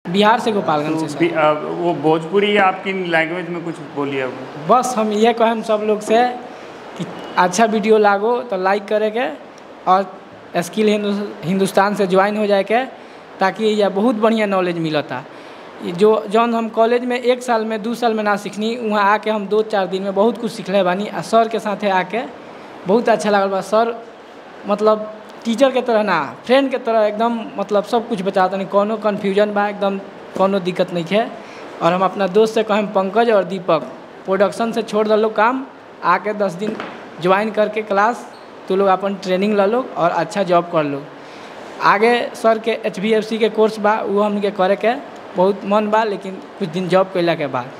बिहार से गोपालगंज से सर भी- अ, वो भोजपुरी या आपकी लैंग्वेज में कुछ बोलिए अब बस हम ये कहम सब लोग से कि अच्छा वीडियो लागो तो लाइक करे के और स्किल हिंदु- हिंदुस्तान से ज्वाइन हो जाए के ताकि यह बहुत बढ़िया नॉलेज मिलता ये जो जौन हम कॉलेज में एक साल में दू साल में ना सीखनी वहाँ आके हम दो चार दिन में बहुत कुछ सीखले बानी आ सर के साथे आके बहुत अच्छा लागल बा सर मतलब टीचर के तरह ना फ्रेंड के तरह एकदम मतलब सब कुछ बताता नहीं कोनो कन्फ्यूजन बा एकदम कोनो दिक्कत नहीं है और हम अपना दोस्त से कहें पंकज और दीपक प्रोडक्शन से छोड़ दलो काम आके दस दिन ज्वाइन करके क्लास तो लोग अपन ट्रेनिंग ल लो और अच्छा जॉब कर लो आगे सर के एच के कोर्स बा वो हमके करे के बहुत मन बा लेकिन कुछ दिन जॉब कैला के बाद